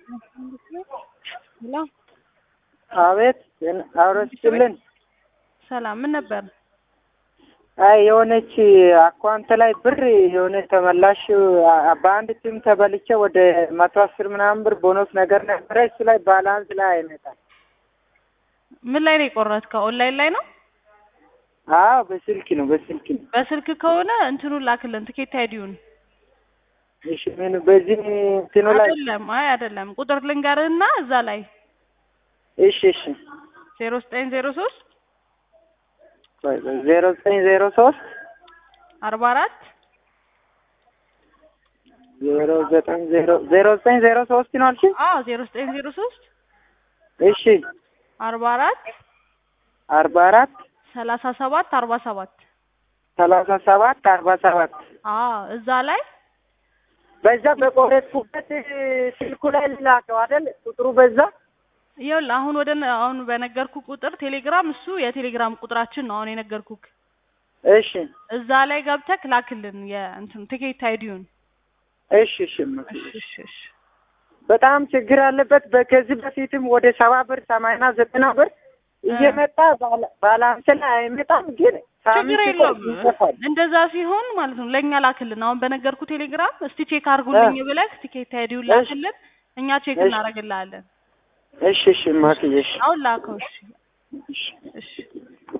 ሄሎ አቤት አውረስችልን ሰላም፣ ምን ነበር? አይ የሆነች አካውንት ላይ ብር የሆነ ተመላሽ አ- በአንድ ቲም ተበልቼ ወደ መቶ አስር ምናምን ብር ቦኖስ ነገር ነበረ። እሱ ላይ ባላንስ ላይ አይመጣም። ምን ላይ ነው የቆረጥከው? ኦንላይን ላይ ነው? አዎ በስልክ ነው በስልክ ነው። በስልክ ከሆነ እንትኑን ላክልን፣ ትኬት አይዲውን። እሺ ምን በዚህ እንትኑ ላይ አይደለም፣ አይ አይደለም፣ ቁጥር ልንገርህና እዛ ላይ እሺ እሺ ዜሮ ዘጠኝ ዜሮ ሶስት ቆይ ቆይ ዜሮ ዘጠኝ ዜሮ ሶስት አርባ አራት ዜሮ ዘጠኝ ዜሮ ዜሮ ዘጠኝ ዜሮ ሶስት ነው አልሽኝ? አዎ ዜሮ ዘጠኝ ዜሮ ሶስት እሺ አርባ አራት አርባ አራት ሰላሳ ሰባት አርባ ሰባት ሰላሳ ሰባት አርባ ሰባት አዎ እዛ ላይ በዛ በቆረጥኩበት ስልኩ ላይ ልላከው አይደል? ቁጥሩ በዛ ይኸውልህ አሁን ወደ አሁን በነገርኩ ቁጥር ቴሌግራም እሱ የቴሌግራም ቁጥራችን ነው አሁን የነገርኩክ እሺ እዛ ላይ ገብተክ ላክልን የእንትን ትኬት አይዲውን እሺ እሺ እማ- እሺ እሺ እሺ በጣም ችግር አለበት። በከዚህ በፊትም ወደ ሰባ ብር ሰማንያ ዘጠና ብር እየመጣ ባላ- ባላንስ ላይ አይመጣም፣ ግን ችግር ሳምንት የለውም ሲቆይ ይጠፋል። እንደዛ ሲሆን ማለት ነው ለእኛ ላክልን አሁን በነገርኩ ቴሌግራም እስቲ ቼክ አድርጉልኝ ብለህ ትኬት አይዲውን ላክልን እኛ ቼክ እሺ። እናደርግልሃለን እሺ እሺ ማክዬ እሺ አሁን ላከው እሺ እሺ እሺ